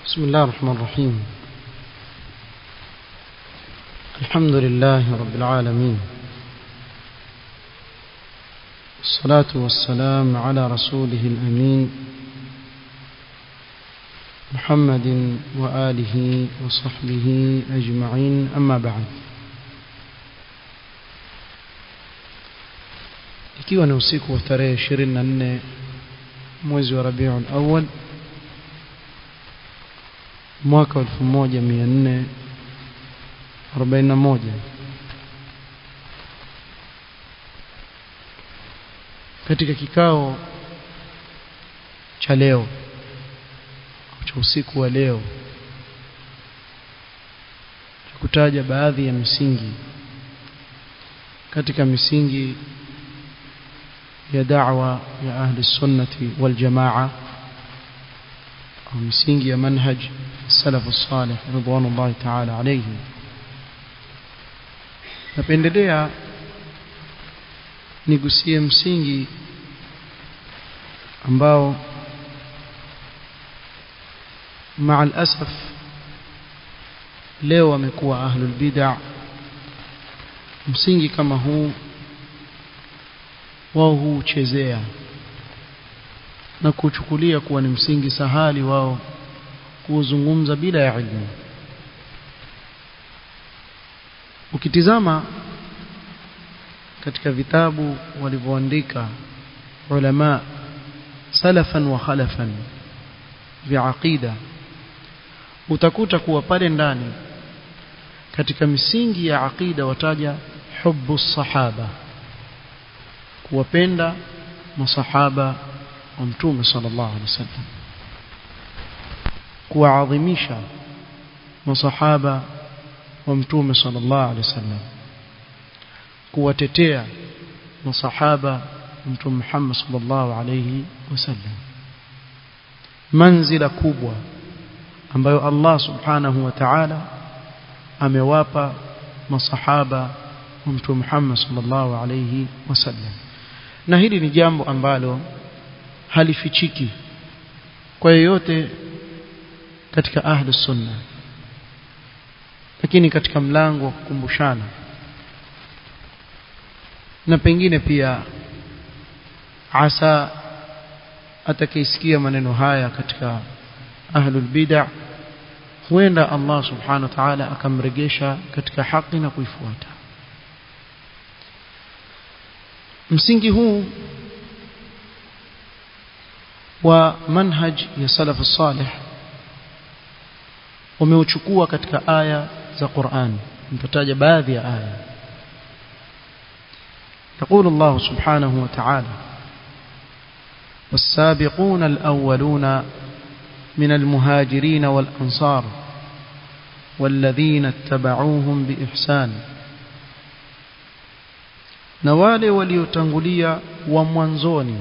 بسم الله الرحمن الرحيم الحمد لله رب العالمين الصلاة والسلام على رسوله الأمين محمد وآله وصحبه أجمعين أما بعد ikiwa ni usiku wa tarehe 24 mwezi wa Rabiul Awwal mwaka 1441 katika kikao cha leo cha usiku wa leo cha kutaja baadhi ya misingi katika misingi ya da'wa ya ahli sunnati wal jamaa au misingi ya manhaj salafu salih ridwanullahi ta'ala alayhi napendelea nigusie msingi ambao مع الأسف leo wamekuwa ahlul bid'ah msingi kama huu wao huchezea na kuchukulia kuwa ni msingi sahali wao kuzungumza bila ya ilmu ukitizama katika vitabu walivyoandika ulama salafan wa khalafan vya aqida utakuta kuwa pale ndani katika misingi ya aqida wataja hubbu sahaba kuwapenda masahaba wa mtume sallallahu alaihi wasallam kuwaadhimisha masahaba wa mtume sallallahu alaihi wasallam kuwatetea masahaba wa mtume Muhammad sallallahu alaihi wasallam manzila kubwa ambayo Allah subhanahu wa ta'ala amewapa masahaba wa mtume Muhammad sallallahu alaihi wasallam na hili ni jambo ambalo halifichiki kwa yeyote katika ahli sunna lakini katika mlango wa kukumbushana na pengine pia asa atakayesikia maneno haya katika ahlul bid'ah huenda Allah subhanahu wa ta'ala akamregesha katika haki na kuifuata msingi huu wa manhaj ya salaf salih umeuchukua katika aya za Qur'an nitataja baadhi ya aya يقول الله سبحانه وتعالى والسابقون الأولون من المهاجرين والأنصار والذين اتبعوهم بإحسان na wale waliotangulia wa mwanzoni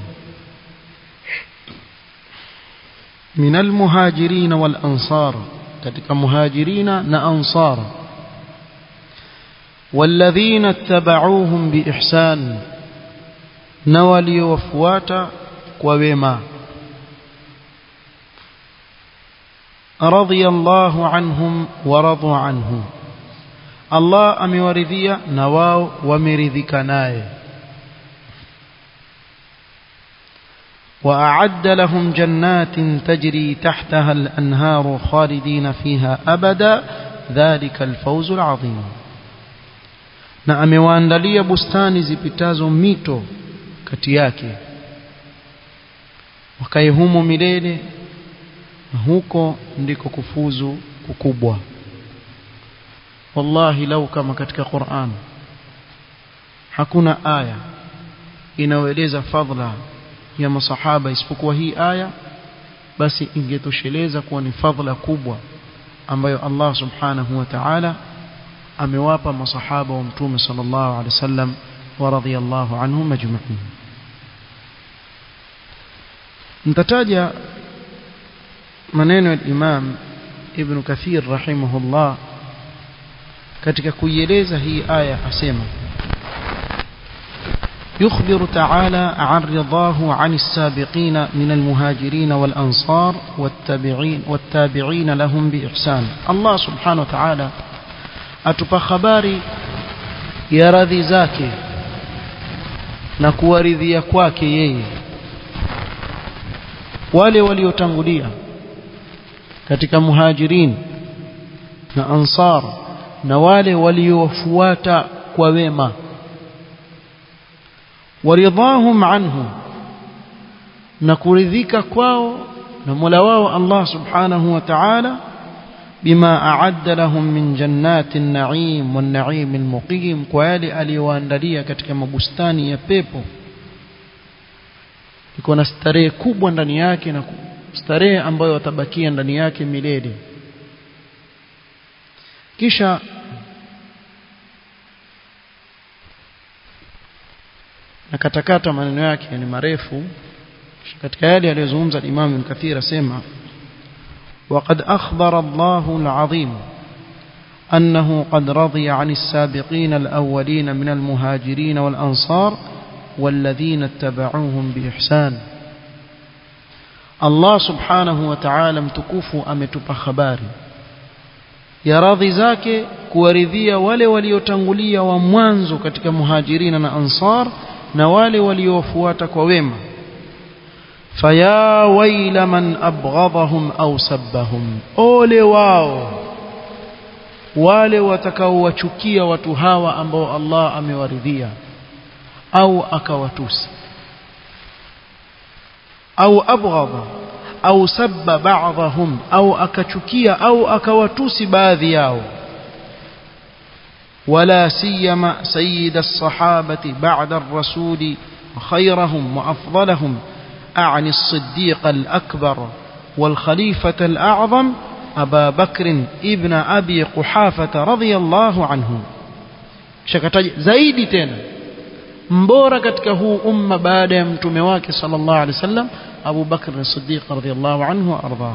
minal muhajirina wal ansar katika muhajirina na ansar walladhina tabauhum biihsan na waliowafuata kwa wema radiyallahu anhum wa radu anhu Allah amewaridhia na wao wameridhika naye وأعد لهم جنات تجري تحتها الأنهار خالدين فيها أبدا ذلك الفوز العظيم na amewaandalia bustani zipitazo mito kati yake wakae humo milele na huko ndiko kufuzu kukubwa wallahi lau kama katika Qur'an hakuna aya inayoeleza fadhila ya masahaba isipokuwa hii aya basi ingetosheleza kuwa ni fadhila kubwa ambayo Allah subhanahu wa ta'ala amewapa masahaba wa mtume sallallahu alaihi wasallam wa radhiyallahu anhum ajma'in nitataja maneno ya Imam Ibn Kathir rahimahullah katika kuieleza hii aya asema يخبر تعالى عن رضاه عن السابقين من المهاجرين والأنصار والتابعين, والتابعين لهم بإحسان الله سبحانه وتعالى أتبى خباري يا رضي زاكي نكوى رضي kwake yeye wale waliotangulia katika muhajirin na ansar na wale waliofuata kwa wema waridhahum anhu na kuridhika kwao na Mola wao Allah subhanahu wa ta'ala bima a'adda lahum min jannatin na'im wan na'im al-muqim kwa yale aliyowaandalia katika mabustani ya pepo iko na starehe kubwa ndani yake na starehe ambayo watabakia ndani yake milele kisha na katakata maneno yake ni marefu katika yale aliyozungumza Imam Ibn Kathir asema وقد أخبر الله العظيم أنه قد رضي عن السابقين الأولين من المهاجرين والأنصار والذين اتبعوهم بإحسان الله سبحانه وتعالى متكوف أمتب خباري ya radhi zake kuwaridhia wale waliotangulia wa mwanzo katika muhajirina na ansar na wale waliofuata kwa wema faya waila man abghadahum au sabbahum ole wao wale watakaowachukia watu hawa ambao Allah amewaridhia au akawatusi au abghadha au sabba ba'dahum au akachukia au akawatusi baadhi yao ولا سيما سيد الصحابة بعد الرسول وخيرهم وأفضلهم أعني الصديق الأكبر والخليفة الأعظم أبا بكر ابن أبي قحافة رضي الله عنه شكتاج زايدي تena mbora katika huu umma baada ya mtume wake sallallahu alaihi wasallam Abu Bakr as-Siddiq radhiyallahu anhu wa ardhahu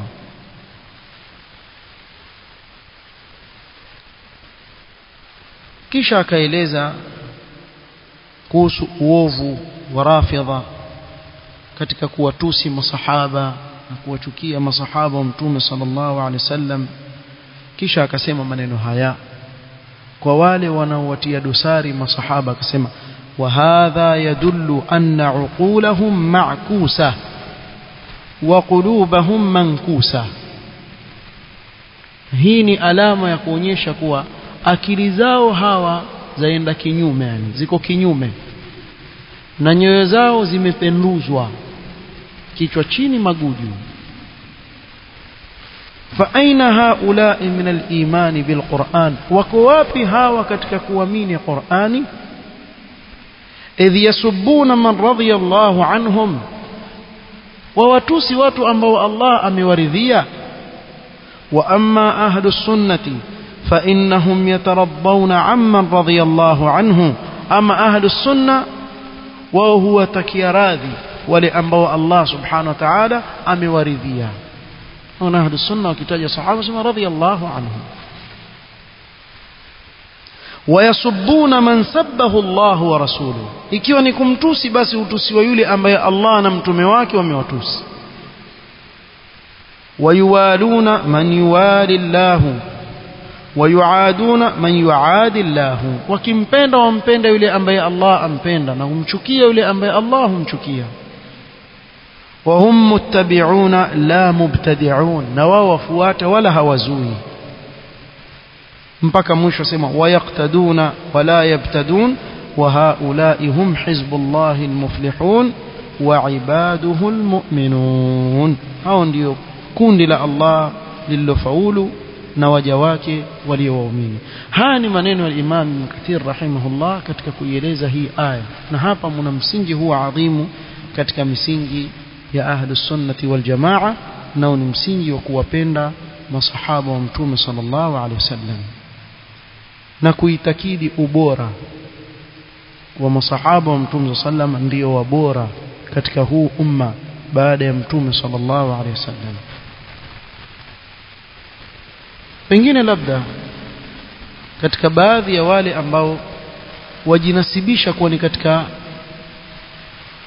kisha akaeleza kuhusu uovu wa rafidha katika kuwatusi masahaba na kuwachukia masahaba wa mtume sallallahu alaihi wasallam kisha akasema maneno haya kwa wale wanaowatia dosari masahaba akasema وهذا يدل أن عقولهم معكوسة وقلوبهم منكوسة hii ni alama ya kuonyesha kuwa akili zao hawa zaenda kinyume yani ziko kinyume na nyoyo zao zimependuzwa kichwa chini maguju fa aina haulai min al-imani bil Qur'an wako wapi hawa katika kuamini Qur'ani idh yasubbuna man radhiya Allahu anhum wawatusi watu ambao Allah amewaridhia wa amma ahlu sunnati fa innahum yatarabbawna amman radhiya Allahu anhu ama ahlu sunna wao huwa takia radhi wale ambao Allah subhanahu wa ta'ala amewaridhia na ahlu sunna wakitaja sahaba sema radhiyallahu anhum wayasubbuna man sabbahu Allah wa rasuluhu ikiwa ni kumtusi basi utusiwa yule ambaye Allah na mtume wake wamewatusi wayuwaluna man yuwali Allah wayuaduna man yuadi Allah wakimpenda wampenda yule ambaye Allah ampenda na humchukia yule ambaye Allah humchukia وهم متبعون لا مبتدعون na wao wafuata wala hawazui mpaka mwisho sema wayaktaduna wala yabtadun wa haulai hum hizbullahi almuflihun wa ibaduhu almu'minun hao ndio kundi la Allah lililofaulu na waja wake waliowaamini haya ni maneno ya Imam Ibn Kathir rahimahullah katika kuieleza hii aya na hapa mna msingi huwa adhimu katika misingi ya ahlus sunnati wal jamaa nao ni msingi wa kuwapenda masahaba wa mtume sallallahu alaihi wasallam na kuitakidi ubora wa masahaba wa mtume sallam ndio wabora katika huu umma baada ya mtume sallallahu alaihi wasallam pengine labda katika baadhi ya wale ambao wajinasibisha kuwa ni katika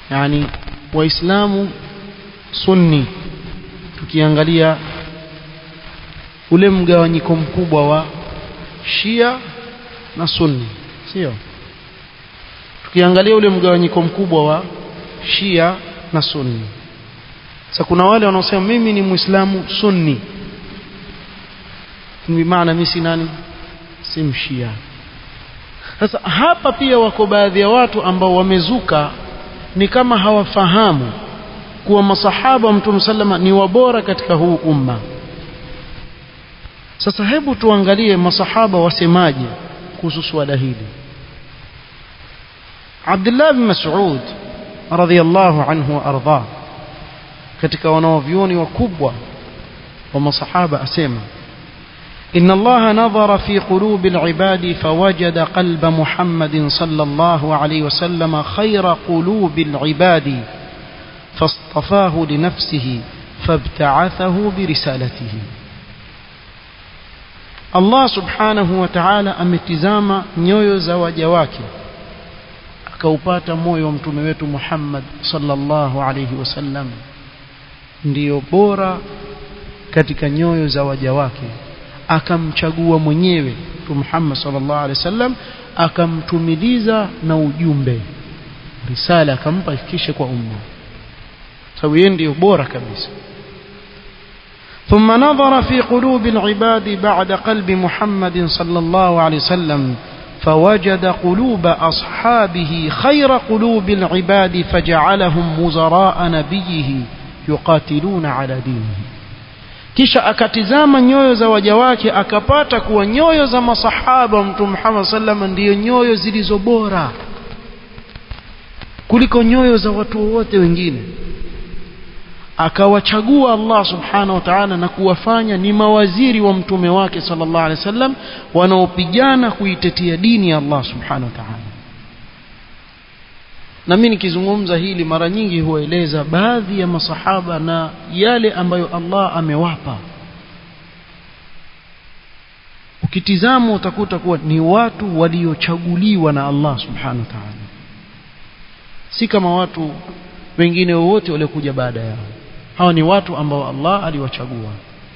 yani waislamu sunni tukiangalia ule mgawanyiko mkubwa wa shia na sunni sio tukiangalia ule mgawanyiko mkubwa wa shia na sunni sasa kuna wale wanaosema mimi ni muislamu sunni ni maana mimi si nani si mshia sasa hapa pia wako baadhi ya watu ambao wamezuka ni kama hawafahamu kuwa masahaba wa mtume sallama ni wabora katika huu umma sasa hebu tuangalie masahaba wasemaje kuhusu swala hili Abdullah bin Mas'ud radhiyallahu anhu wa ardhah katika wanaovyuoni wakubwa wa masahaba asema إن الله نظر في قلوب العباد فوجد قلب محمد صلى الله عليه وسلم خير قلوب العباد فاصطفاه لنفسه فابتعثه برسالته Allah subhanahu wa ta'ala ametizama nyoyo za waja wake akaupata moyo wa mtume wetu Muhammad sallallahu alayhi wasallam ndiyo bora katika nyoyo za waja wake akamchagua mwenyewe mtume Muhammad sallallahu alayhi wasallam akamtumiliza na ujumbe risala akampa ifikishe kwa umma sababu yeye ndiyo bora kabisa ثم نظر في قلوب العباد بعد قلب محمد صلى الله عليه وسلم فوجد قلوب أصحابه خير قلوب العباد فجعلهم وزراء نبيه يقاتلون على دينه kisha akatizama nyoyo za waja wake akapata kuwa nyoyo za masahaba mtume Muhammad sallam ndiyo nyoyo zilizo bora kuliko nyoyo za watu wote wengine akawachagua Allah subhanahu wa ta'ala na kuwafanya ni mawaziri wa mtume wake sallallahu alaihi wasallam wanaopigana kuitetea dini ya Allah subhanahu wa ta'ala na mimi nikizungumza hili mara nyingi hueleza baadhi ya masahaba na yale ambayo Allah amewapa ukitizama utakuta kuwa ni watu waliochaguliwa na Allah subhanahu wa ta'ala si kama watu wengine wowote waliokuja baada yao hawa ni watu ambao Allah aliwachagua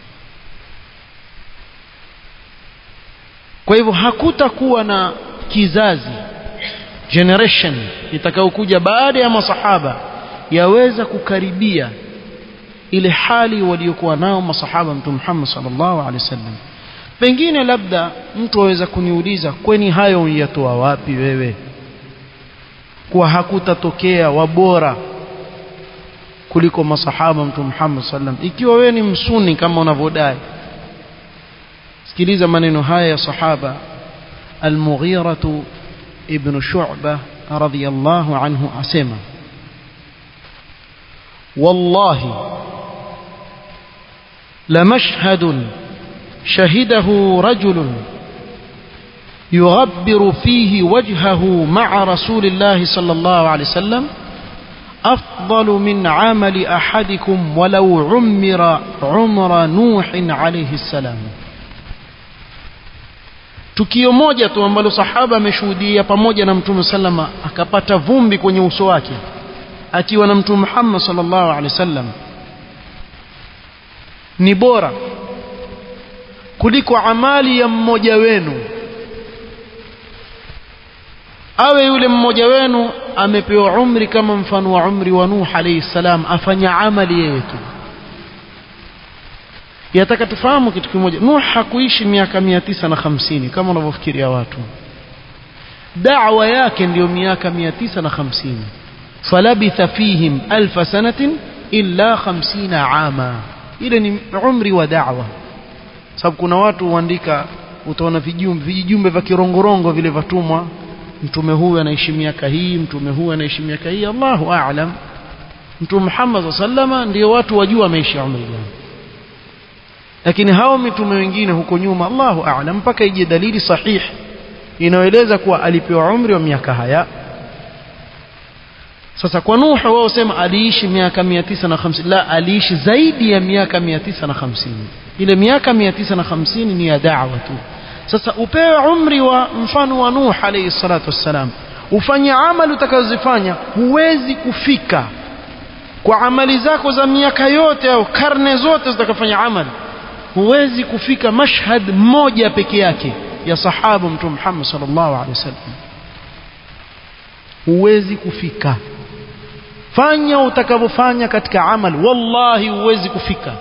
kwa hivyo hakutakuwa na kizazi generation itakayokuja baada ya masahaba yaweza kukaribia ile hali waliokuwa nao masahaba mtume Muhammad sallallahu alaihi wasallam pengine labda mtu aweza kuniuliza kweni hayo yatoa wapi wewe kuwa hakutatokea wabora kuliko masahaba mtume Muhammad sallam ikiwa wewe ni msuni kama unavyodai sikiliza maneno haya ya sahaba al-Mughira ibn Shu'bah radiyallahu anhu asema wallahi لمشهد شهده رجل يغبر فيه وجهه مع رسول الله صلى الله عليه وسلم أفضل من عمل أحدكم ولو عمر عمر نوح عليه السلام tukio moja tu ambalo sahaba ameshuhudia pamoja na mtume sallama akapata vumbi kwenye uso wake akiwa na mtume Muhammad sallallahu alaihi wasallam ni bora kuliko amali ya mmoja wenu awe yule mmoja wenu amepewa umri kama mfano wa umri wa Nuh alayhi salam afanya amali yeye tu yataka tufahamu kitu kimoja Nuh hakuishi miaka mia tisa na hamsini kama wanavyofikiria watu da'wa yake ndiyo miaka mia tisa na hamsini falabitha fihim alfa sanatin illa hamsina ama ile ni umri wa da'wa sababu kuna watu huandika utaona vijumbe vijumbe vya kirongorongo vile vatumwa mtume huyu anaishi miaka hii mtume huyu anaishi miaka hii Allahu a'lam mtume Muhammad sallama ndio watu wajua ameishi umri gani lakini hao mitume wengine huko nyuma Allahu a'lam mpaka ije dalili sahihi inayoeleza kuwa alipewa umri wa miaka haya sasa kwa Nuh wao sema aliishi miaka 950 la aliishi zaidi ya miaka 950 ile miaka 950 ni ya da'wa tu sasa upewe umri wa mfano wa Nuh alayhi salatu wassalam ufanye amali utakazozifanya huwezi kufika kwa amali zako za miaka yote au karne zote zitakafanya amali huwezi kufika mashhad mmoja peke yake ya sahaba mtume Muhammad sallallahu alaihi wasallam huwezi kufika fanya utakavyofanya katika amali wallahi huwezi kufika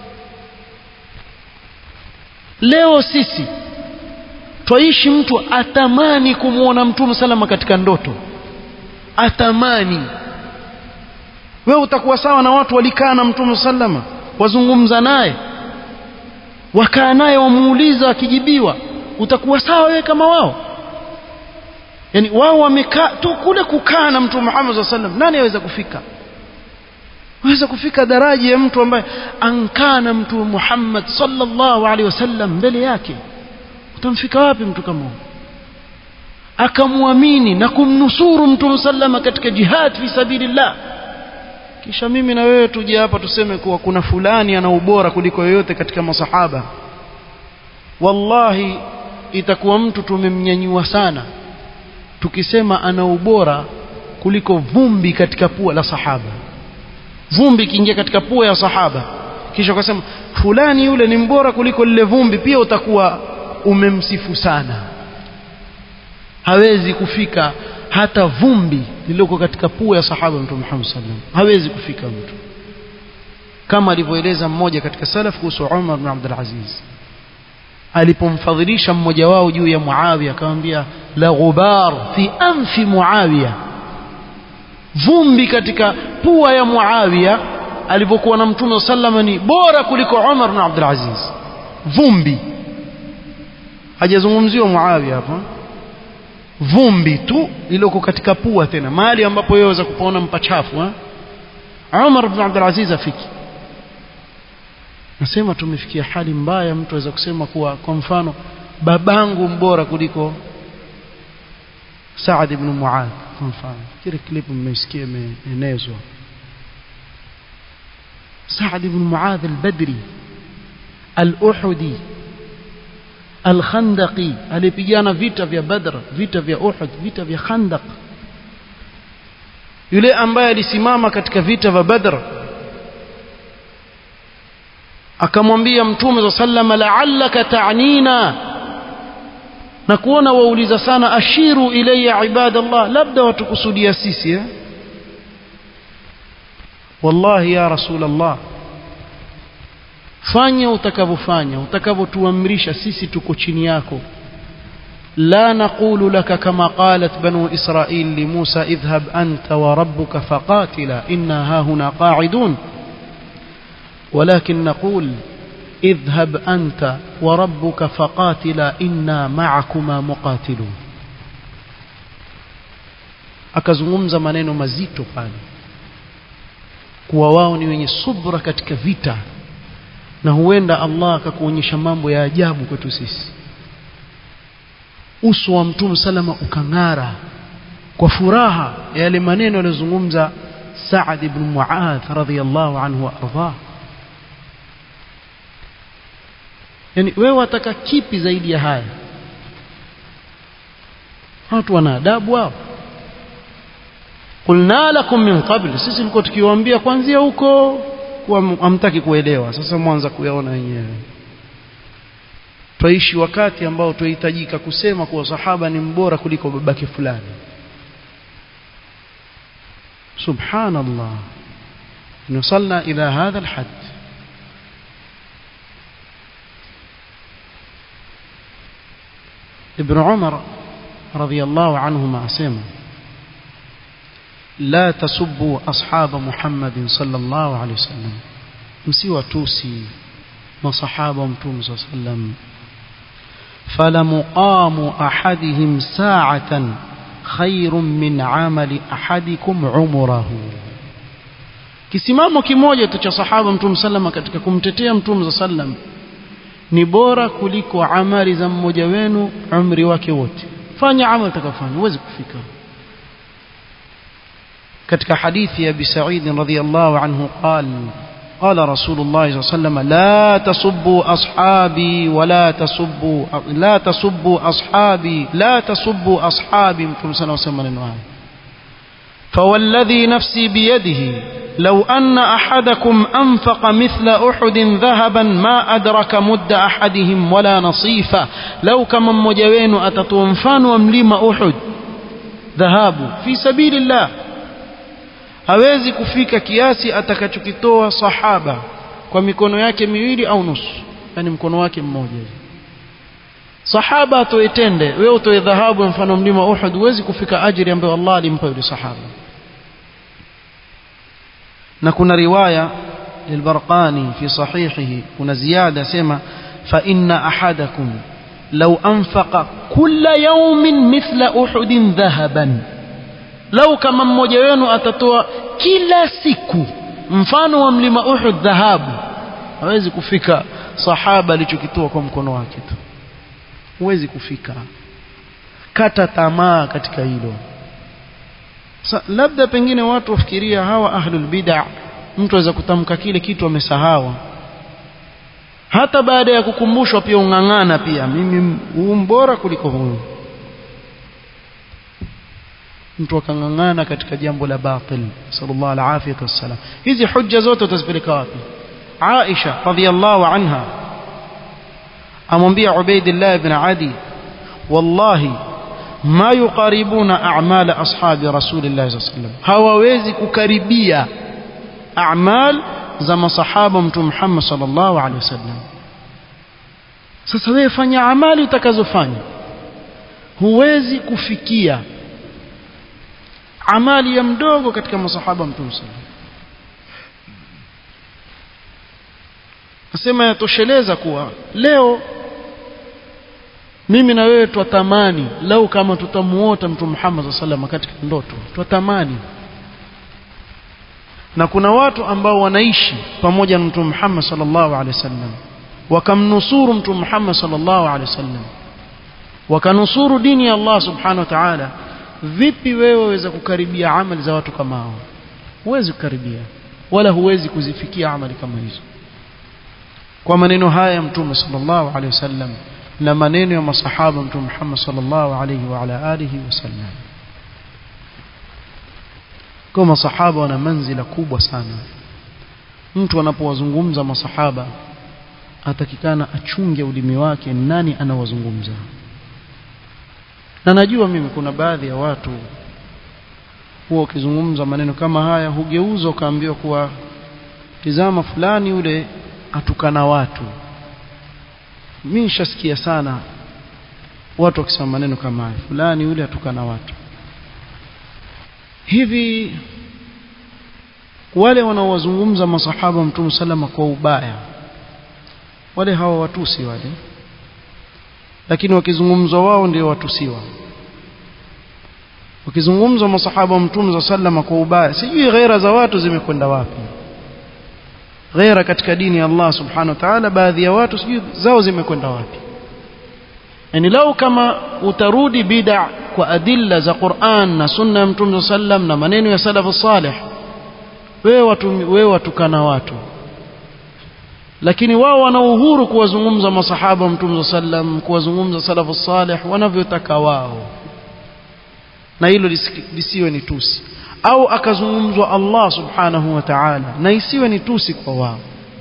leo sisi twaishi mtu atamani kumwona mtume salama katika ndoto atamani wewe utakuwa sawa na watu walikaa na mtume salama wazungumza naye wakaa naye wamuuliza akijibiwa utakuwa sawa wewe kama wao yani wao wamekaa tu kule kukaa na mtume Muhammad sallam nani aweza kufika waweza kufika daraja ya mtu ambaye ankaa na mtume Muhammad sallallahu alaihi wasallam mbele yake utamfika wapi mtu kama huyo akamwamini na kumnusuru mtume sallama katika jihad fi sabilillah kisha mimi na wewe tuje hapa tuseme kuwa kuna fulani ana ubora kuliko yoyote katika masahaba wallahi itakuwa mtu tumemnyanyua sana tukisema ana ubora kuliko vumbi katika pua la sahaba vumbi ikiingia katika pua ya sahaba kisha ukasema fulani yule ni mbora kuliko lile vumbi pia utakuwa umemsifu sana hawezi kufika hata vumbi lililoko katika pua ya sahaba mtume Muhammad sallam hawezi kufika mtu kama alivyoeleza mmoja katika salaf kuhusu Umar bin Abdul Aziz alipomfadhilisha mmoja wao juu ya Muawiya akamwambia la ghubar fi anfi Muawiya vumbi katika pua ya Muawiya alivyokuwa na mtume sallama ni bora kuliko Umar bin Abdul Aziz vumbi hajazungumziwa Muawiya hapa vumbi tu liloko katika pua tena mahali ambapo wewe waweza kupaona mpachafu ha? Umar bin Abdul Aziz afiki nasema tumefikia hali mbaya mtu aweza kusema kuwa kwa mfano babangu mbora kuliko Saad ibn Muadh kwa mfano kile clip mmesikia imeenezwa Saad ibn Muadh al-Badri al-Uhudi al-Khandaqi alipigana vita vya Badr vita vya Uhud vita vya Khandaq yule ambaye alisimama katika vita vya Badr akamwambia mtume za sallama la'allaka ta'nina na kuona wauliza sana ashiru ilayya ibadallah labda watukusudia sisi eh? wallahi ya rasulullah fanya utakavyofanya utakavyotuamrisha sisi tuko chini yako لا نقول لك كما قالت بنو إسرائيل لموسى اذهب أنت وربك فقاتلا إنا هاهنا قاعدون ولكن نقول اذهب أنت وربك فقاتلا إنا معكما مقاتلون akazungumza maneno mazito pale kuwa wao ni wenye subra katika vita na huenda Allah akakuonyesha mambo ya ajabu kwetu sisi uso wa mtume salama ukang'ara kwa furaha ya yale maneno aliyozungumza Saad ibn Muadh radhiyallahu anhu wa ardhah yani wewe wataka kipi zaidi ya haya watu wana adabu hao qulna lakum min qabl sisi tulikuwa tukiwaambia kwanzia huko hamtaki kuelewa sasa mwanza kuyaona wenyewe twaishi wakati ambao tuhitajika kusema kuwa sahaba ni mbora kuliko babake fulani subhanallah نوصلنا إلى هذا الحد ابن عمر رضي الله عنهما أسمى لا تسبوا أصحاب محمد صلى الله عليه وسلم msiwa tusi masahaba mtume صلى الله عليه وسلم فلمقام أحدهم ساعة خير من عمل أحدكم عمره kisimamo kimoja tu cha sahaba mtume sallama katika kumtetea mtume sallam ni bora kuliko amali za mmoja wenu umri wake wote fanya amali utakafanya uweze kufika katika hadithi ya Abi Sa'id radhiyallahu anhu qal قال رسول الله صلى الله عليه وسلم لا تسبوا أصحابي ولا تسبوا لا تسبوا أصحابي لا تسبوا أصحابي متى صلى الله عليه وسلم فوالذي نفسي بيده لو أن أحدكم أنفق مثل أحد ذهبا ما أدرك مد أحدهم ولا نصيفة لو كما مجوين أتتوفان ومليم أحد ذهاب في سبيل الله hawezi kufika kiasi atakachokitoa sahaba kwa mikono yake miwili au nusu yani mkono wake mmoja sahaba atoe tende wewe utoe dhahabu mfano mlima Uhud huwezi kufika ajiri ambayo Allah alimpa yule sahaba na kuna riwaya للبرقاني في صحيحه kuna ziada sema fa inna ahadakum law anfaqa kulla yawmin mithla uhudin dhahaban lau kama mmoja wenu atatoa kila siku mfano wa mlima Uhud dhahabu hawezi kufika sahaba alichokitoa kwa mkono wake tu huwezi kufika kata tamaa katika hilo Sa, labda pengine watu wafikiria hawa ahlul bid'ah mtu aweza kutamka kile kitu amesahau hata baada ya kukumbushwa pia ung'ang'ana pia mimi huu mbora kuliko huyu mtu akang'ang'ana katika jambo la batil sallallahu alaihi wasallam hizi hujja zote utazipeleka wapi Aisha radhiallahu anha amwambia Ubaidillah ibn Adi wallahi ma yuqaribuna a'mal ashabi rasulillah sallallahu alaihi wasallam hawawezi kukaribia a'mal za masahaba mtume Muhammad sallallahu alaihi wasallam sasa wewe fanya amali utakazofanya huwezi kufikia amali ya mdogo katika masahaba mtume sallallahu nasema yatosheleza kuwa leo mimi na wewe twatamani lau kama tutamuota mtume Muhammad sallallahu katika ndoto twatamani na kuna watu ambao wanaishi pamoja na mtume Muhammad sallallahu alaihi wasallam wakamnusuru mtume Muhammad sallallahu alaihi wasallam wakanusuru dini ya Allah subhanahu wa ta'ala vipi wewe waweza kukaribia amali za watu kama hao huwezi kukaribia wala huwezi kuzifikia amali kama hizo kwa maneno haya ya mtume sallallahu alaihi wasallam na maneno ya masahaba mtume Muhammad sallallahu alaihi wa ala alihi wasallam kwa masahaba wana manzila kubwa sana mtu anapowazungumza masahaba atakikana achunge ulimi wake nani anawazungumza na najua mimi kuna baadhi ya watu huwa ukizungumza maneno kama haya hugeuza ukaambiwa kuwa tizama fulani yule atukana watu mimi nishasikia sana watu wakisema maneno kama haya fulani yule atukana watu hivi wale wanaowazungumza masahaba mtume salama kwa ubaya wale hawa watusi wale lakini wakizungumzwa wao ndio watusiwa wakizungumzwa masahaba mtume za sallama kwa ubaya sijui ghaira za watu zimekwenda wapi ghaira katika dini ya Allah subhanahu wa ta'ala baadhi ya watu sijui zao zimekwenda wapi yani lau kama utarudi bid'a kwa adilla za Qur'an na sunna ya mtume sallam na maneno ya salafu salih wewe watu wewe watukana watu lakini wao wana uhuru kuwazungumza masahaba mtume sallam kuwazungumza salafu salih wanavyotaka wao na hilo lisiwe ni tusi au akazungumzwa Allah subhanahu wa ta'ala na isiwe ni tusi kwa wao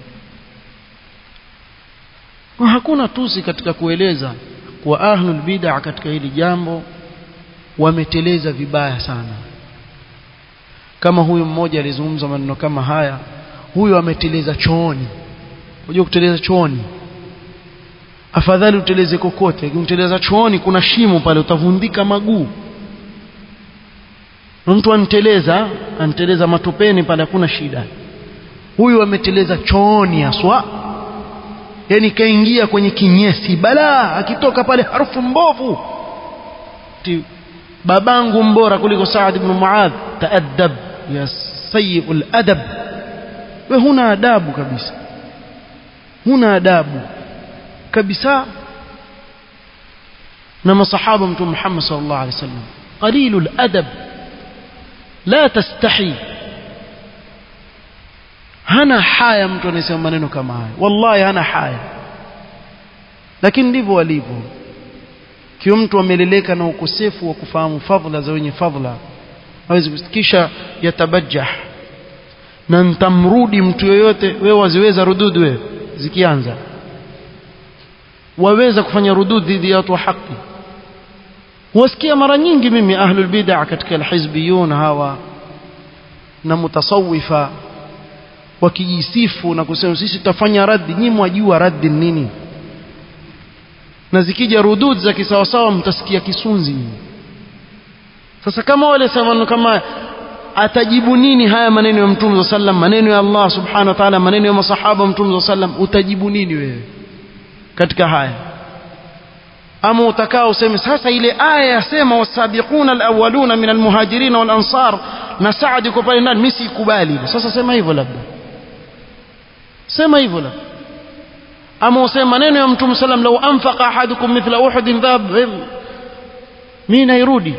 hakuna tusi katika kueleza kuwa ahlul bid'ah katika hili jambo wameteleza vibaya sana kama huyu mmoja alizungumza maneno kama haya huyu ameteleza chooni unajua kuteleza chooni afadhali uteleze kokote ukiteleza chooni kuna shimo pale utavundika maguu mtu anteleza anteleza matopeni pale hakuna shida huyu ameteleza chooni haswa yani kaingia kwenye kinyesi balaa akitoka pale harufu mbovu Ti, babangu mbora kuliko Saad ibn Muadh taaddab ya sayyul adab we huna adabu kabisa huna adabu kabisa na masahaba mtume Muhammad sallallahu alaihi wasallam qalilul adab la tastahi hana haya mtu anayesema maneno kama haya wallahi hana haya lakini ndivyo walivyo kiwa mtu ameleleka na ukosefu wa kufahamu fadhila za wenye fadhila hawezi kisha yatabajjah na ntamrudi mtu yoyote wewe waziweza rududu wewe zikianza waweza kufanya rudud dhidi ya watu wa haki wasikia mara nyingi mimi ahlul bid'ah katika alhizbiyun hawa na mutasawifa wakijisifu na kusema sisi tutafanya raddi nyinyi mwajua raddi nini na zikija rudud za kisawasawa mtasikia kisunzi nyinyi sasa kama wale sema kama atajibu nini haya maneno ya mtume sallam maneno ya Allah subhanahu wa ta'ala maneno ya masahaba mtume sallam utajibu nini wewe katika haya ama utakao useme sasa ile aya yasema wasabiquna alawwaluna min almuhajirin wal ansar na Saad yuko pale ndani mimi sikubali sasa sema hivyo labda sema hivyo labda ama useme maneno ya mtume sallam law anfaqa ahadukum mithla uhud dhab mimi nairudi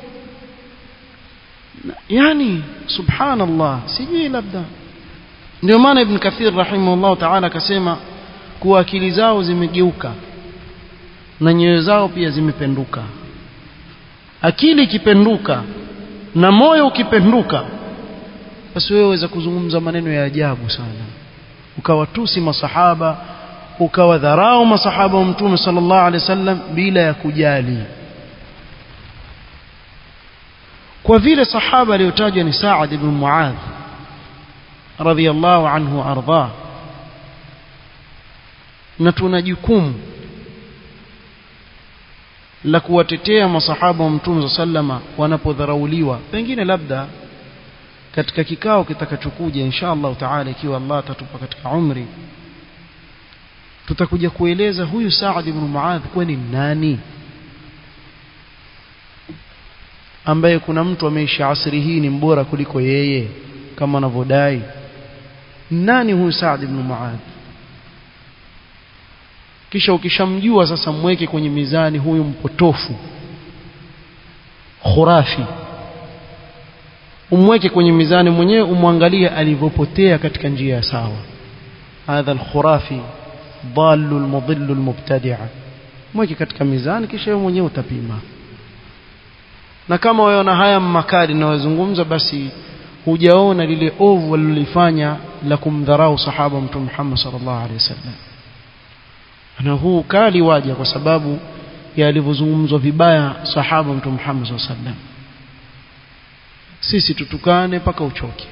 yani subhanallah sijui labda ndio maana ibn kathir rahimahullah ta'ala akasema kuwa akili zao zimegeuka na nyoyo zao pia zimependuka akili ikipenduka na moyo ukipenduka basi wewe waweza kuzungumza maneno ya ajabu sana ukawatusi masahaba ukawadharau masahaba wa mtume sallallahu alaihi wasallam bila ya kujali kwa vile sahaba aliyotajwa ni Saad ibn Muadh radhiyallahu anhu ardhah na tuna jukumu la kuwatetea masahaba wa mtume sallama wanapodharauliwa pengine labda katika kikao kitakachokuja insha Allah taala ikiwa Allah atatupa katika umri tutakuja kueleza huyu Saad ibn Muadh kwani nani ambaye kuna mtu ameishi asri hii ni mbora kuliko yeye kama anavyodai nani huyu Saad ibn Muadh kisha ukishamjua sasa mweke kwenye mizani huyu mpotofu khurafi umweke kwenye mizani mwenyewe umwangalie alivyopotea katika njia ya sawa hadha alkhurafi dallu almudillu almubtadi'a mweke katika mizani kisha wewe mwenyewe utapima na kama waona haya makali na wazungumza basi hujaona lile ovu walilofanya la kumdharau sahaba mtume Muhammad sallallahu alaihi wasallam na huu kali waja kwa sababu ya alivyozungumzwa vibaya sahaba mtume Muhammad sallallahu alaihi wasallam sisi tutukane mpaka uchoke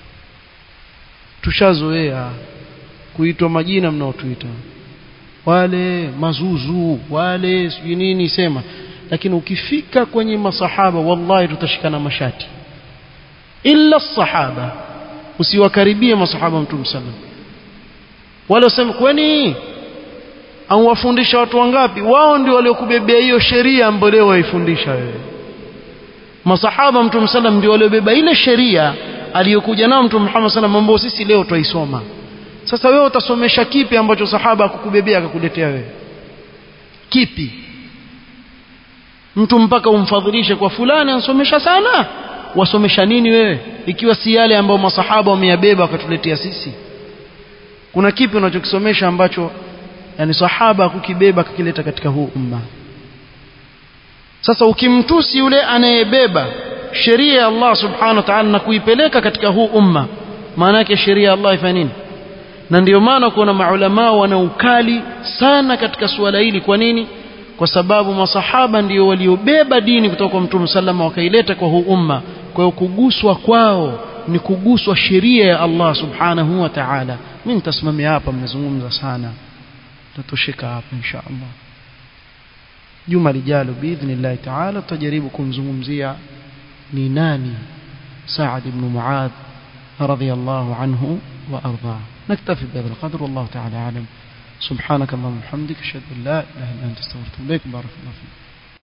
tushazoea kuitwa majina mnaotuita wale mazuzu wale sijui nini sema lakini ukifika kwenye masahaba wallahi tutashikana mashati illa sahaba usiwakaribie masahaba mtume sallam wale wasema kwani au wafundisha watu wangapi wao ndio waliokubebea hiyo sheria ambayo leo waifundisha wewe masahaba mtume sallam ndio waliobeba ile sheria aliyokuja nao mtume Muhammad sallam ambao sisi leo twaisoma sasa wewe utasomesha kipi ambacho sahaba akukubebea akakuletea wewe kipi mtu mpaka umfadhilishe kwa fulani ansomesha sana wasomesha nini wewe ikiwa si yale ambayo masahaba wameyabeba wakatuletea sisi kuna kipi unachokisomesha ambacho yani sahaba kukibeba kakileta katika huu umma sasa ukimtusi yule anayebeba sheria ya Allah subhanahu wa ta'ala na kuipeleka katika huu umma maana yake sheria ya Allah ifanya nini na ndio maana kuna maulama wana ukali sana katika suala hili kwa nini kwa sababu masahaba ndio waliobeba dini kutoka kwa Mtume sallama wakaileta kwa huu umma kwa hiyo kuguswa kwao ni kuguswa sheria ya Allah subhanahu wa ta'ala mimi nitasimamia hapa mmezungumza sana tatosheka hapa insha Allah juma lijalo biidhnillah ta'ala tutajaribu kumzungumzia ni nani Sa'ad ibn Mu'adh radiyallahu anhu wa ardhah نكتفي بهذا القدر والله تعالى أعلم سبحانك اللهم وبحمدك أشهد أن لا إله إلا أنت استغفرك وبارك الله فيك